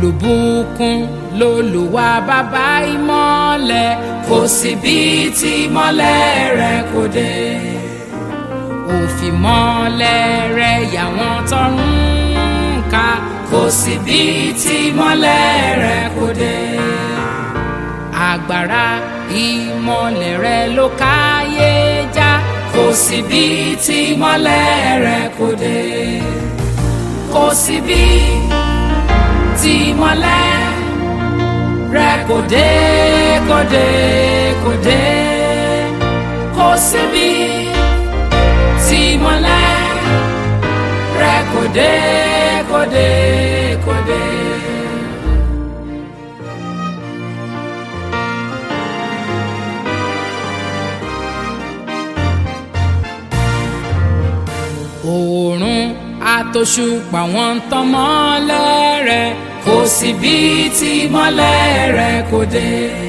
olùbùkún lolùwà bàbá ìmọ́lẹ̀ kò sí bí tí ìmọ́lẹ̀ rẹ̀ kò dé òfìmọ́lẹ̀ rẹ̀ yàwọn tọrùn ká kò sí bí tí ìmọ́lẹ̀ rẹ̀ kò dé agbára ìmọ́lẹ̀ rẹ̀ ló káyé já kò sí bí tí ìmọ́lẹ̀ rẹ̀ kò dé kò sí bí tí ìmọ́lẹ̀ rẹ̀ kò dé kò dé kò dé kò sí bí tí ìmọ́lẹ̀ rẹ̀ kò dé kò dé kò dé. oòrùn àtòṣùpá wọn ń tàn mọ́lẹ̀ rẹ̀ kò sí bí tí mọ́lẹ̀ rẹ̀ kò dé.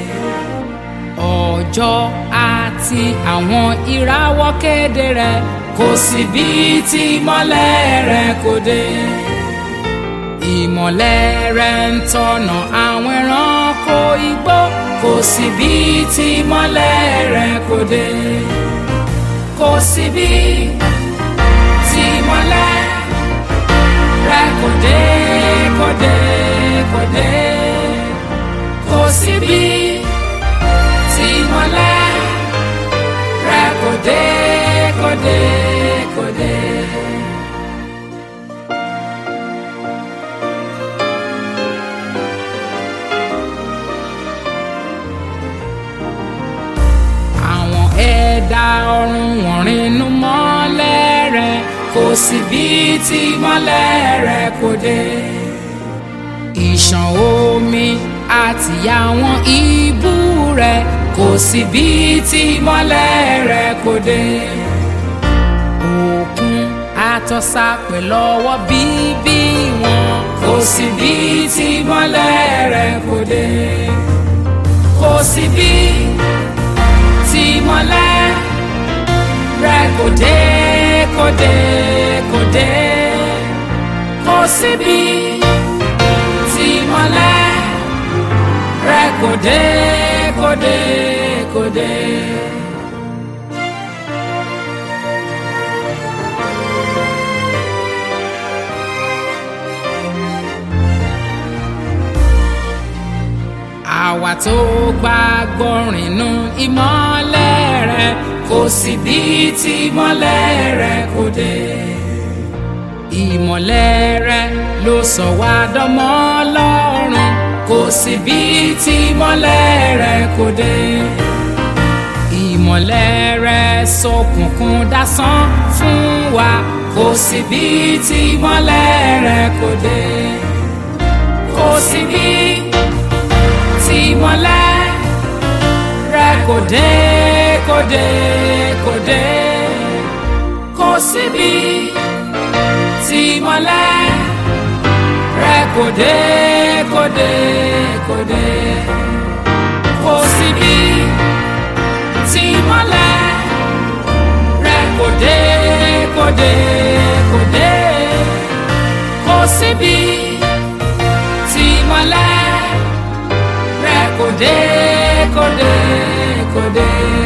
ọjọ́ àti àwọn ìràwọ̀ kéde rẹ̀ kò sí bí tí mọ́lẹ̀ rẹ̀ kò dé. ìmọ̀lẹ̀ rẹ̀ ń tọ̀nà àwọn ẹranko igbó kò sí bí tí mọ́lẹ̀ rẹ̀ kò dé. kò sí bí tí mọ́lẹ̀ rẹ̀ kò dé kò dé kò dé kò síbi tí mọ́lẹ̀ rẹ̀ kò dé kò dé kò dé. àwọn ẹ̀dá ọ̀run wọ̀n rìnnú mọ́lẹ̀ rẹ̀ kò síbi tí mọ́lẹ̀ rẹ̀ kò dé ìṣàn omi àti àwọn ibú rẹ̀ kò síbi tí mọ́lẹ̀ rẹ̀ kò dé. òkun àtọ́sà pẹ̀lú ọwọ́ bíbí wọn kò síbi tí mọ́lẹ̀ rẹ̀ kò dé. kò síbi tí mọ́lẹ̀ rẹ̀ kò dé kò dé kò dé kò síbi tí mọ́lẹ̀ rẹ̀ kò dé kò dé kò dé. àwa tó gbàgbọ́ rìnnú ìmọ́lẹ̀ rẹ̀ kò sí bí tí ìmọ́lẹ̀ rẹ̀ kò dé ìmọ̀lẹ̀ rẹ̀ ló sọ wá dọ́mọ Ọlọ́run kò sí bí tí ìmọ̀lẹ̀ rẹ̀ kò dé. ìmọ̀lẹ̀ rẹ̀ ṣókùnkùn dásán fún wa kò sí bí tí ìmọ̀lẹ̀ rẹ̀ kò dé. kò sí bí tí ìmọ̀lẹ̀ rẹ̀ kò dé kò dé kò dé kò sí bí tí mọ́lẹ̀ rẹ̀ kò dé kò dé kò dé kò síbi tí mọ́lẹ̀ rẹ̀ kò dé kò dé kò dé kò síbi tí mọ́lẹ̀ rẹ̀ kò dé kò dé kò dé.